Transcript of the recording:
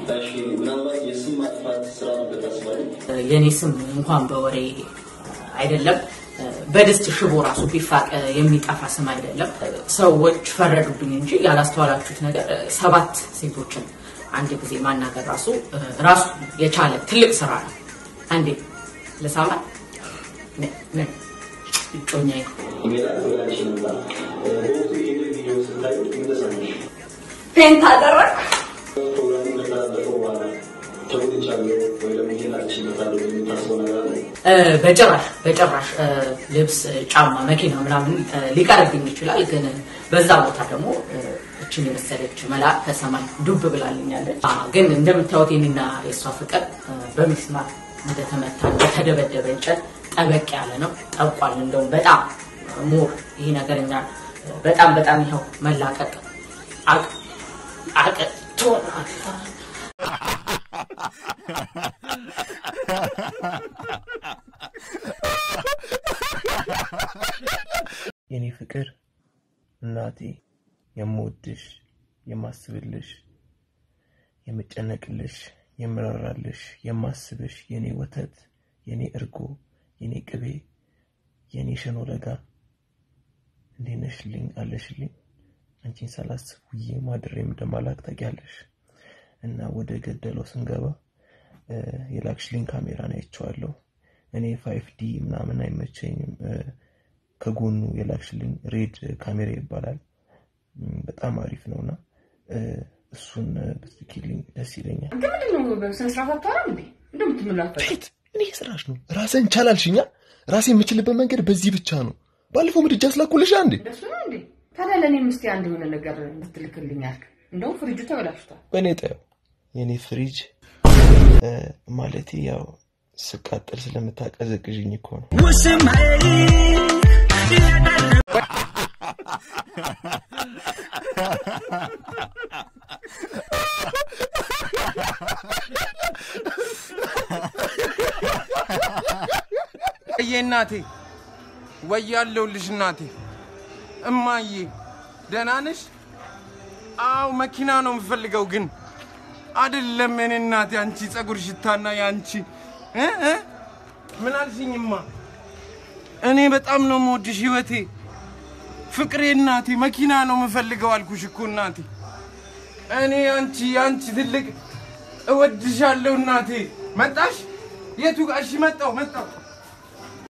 እሺ ምናልባት የስም ማጥፋት ስራ ነበር ታስባለህ? የኔ ስም እንኳን በወሬ አይደለም በድስት ሽቦ ራሱ ቢፋቅ የሚጠፋ ስም አይደለም። ሰዎች ፈረዱብኝ እንጂ ያላስተዋላችሁት ነገር ሰባት ሴቶችን አንድ ጊዜ ማናገር ራሱ ራሱ የቻለ ትልቅ ስራ ነው። አንዴ ልሳማል ምን እጮኛዬ ሜላት ወደ አንቺ መጣ። በወቅቱ ይህን ቪዲዮ ስታዩ ምን ተሰማሽ? ፔንት አደረግ ፕሮግራሙ ከተላለፈ በኋላ ተጎድቻለሁ ወይ ደግሞ ይህን አልችልበታለሁ የምታስበው ነገር አለ? በጭራሽ በጭራሽ ልብስ፣ ጫማ፣ መኪና ምናምን ሊቀርብኝ ይችላል። ግን በዛ ቦታ ደግሞ እችን የመሰለች መልአክ ከሰማይ ዱብ ብላልኛለች። ግን እንደምታዩት የኔና የእሷ ፍቅር በሚስማር እንደተመታ እንደተደበደበ እንጨት ጠበቅ ያለ ነው። ጠብቋል። እንደውም በጣም ሞር ይሄ ነገር እኛ በጣም በጣም ይኸው መላቀቅ አቅቶናል። የኔ ፍቅር እናቴ የምወድሽ የማስብልሽ የምጨነቅልሽ የምራራልሽ የማስብሽ የኔ ወተት የኔ እርጎ የኔ ቅቤ የኔ ሸኖ ለጋ እንዴት ነሽልኝ አለሽልኝ አንቺን ሳላስብ ውዬ ማድሬም እንደማላክ ታውቂያለሽ እና ወደ ገደለው ስንገባ የላክሽልኝ ካሜራን አይቼዋለሁ እኔ ፋይፍ ዲ ምናምን አይመቸኝም ከጎኑ የላክሽልኝ ሬድ ካሜራ ይባላል በጣም አሪፍ ነውና እሱን ብትልኪልኝ ደስ ይለኛል ግን ምንድን ነው በስነ ስርዓት አታወራም እንዴ? እንደምትምላፈ ት እኔ ስራሽ ነው ራስን ቻላልሽኛ ራሴ የምችልበት መንገድ በዚህ ብቻ ነው ባለፈው ምድጃ ስላኩልሻ እንዴ እንደሱ ነው እንዴ? ታዲያ ለእኔም እስኪ አንድ የሆነ ነገር ብትልክልኝ አልክ። እንደውም ፍሪጁ ተበላሽቷል። በእኔ ጠየው የእኔ ፍሪጅ ማለቴ ያው ስቃጠል ስለምታቀዘቅዥኝ እኮ ነው እዬ እናቴ ወያለሁልሽ እናቴ እማዬ ደህና ነሽ? አዎ መኪና ነው የምፈልገው ግን አይደለም እኔ እናቴ አንቺ ጸጉር ሽታና የአንቺ እ እ ምን አልሽኝማ? እኔ በጣም ነው የምወድሽ ህይወቴ ፍቅሬ እናቴ መኪና ነው የምፈልገው አልኩሽ እኮ እናቴ እኔ አንቺ አንቺ ትልቅ እወድሻለሁ እናቴ መጣሽ የቱ ጋር እሺ መጣሁ መጣሁ